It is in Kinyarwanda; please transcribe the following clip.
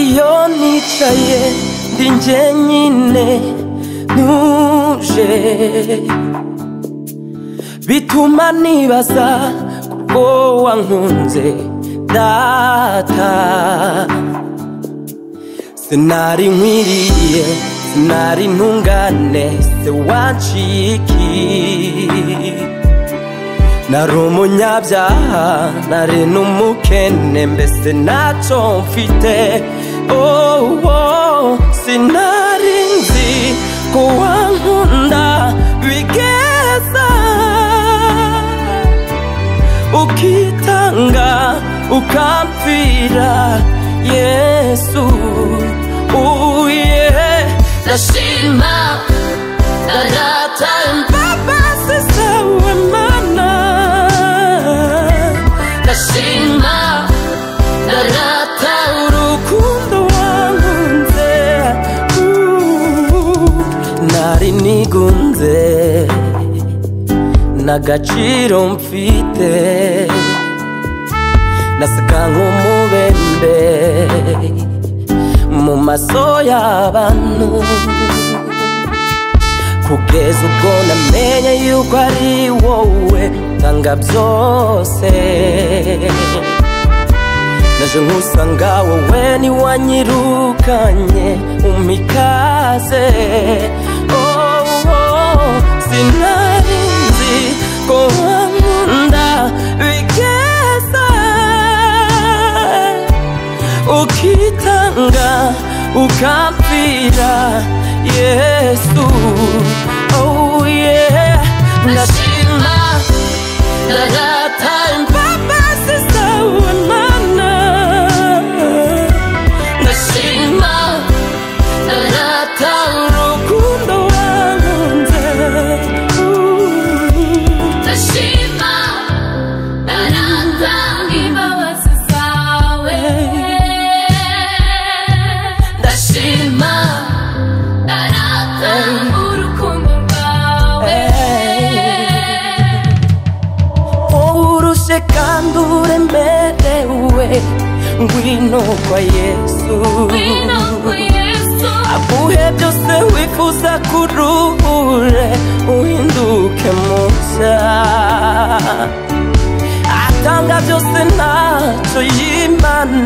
iyo nicaye ndi njyenyine ntuje bituma nibaza kuko wankunze data sinari nkwiriye sinari ntungane se wanciki nari umunyabyaha nari n'umukene mbese ntacyo mfite oh, oh, sinari nzi ko wankunda bigeza ukitanga ukampfira yesu uye ndashima na data imbabazi zawe mana ndashima na data urukundo wankunze Uh, nari nigunze ntagaciro mfite nasaga nk'umubembe mu maso y'abantu kugeza ubwo namenye yuko ari wowe utanga byose naje nkusanga wowe ni wanyirukanye umikaze oh, oh, sinari nzi ko wankunda bigeza ukitanga ukampfira yesu oh yeah ndashima ndagata imbabazi zawe mana ndashima ndagata urukundo wankunze Uh. Ndashima naratanga imbabazi zawe Ndashima naratanga urukundo rwawe Urushe kandi uremerewe ngwino kwa yesu Ngwino kwa Yesu aguhe byose wifuza kuruhure uhinduke mushya atanga byose ntacyo yimana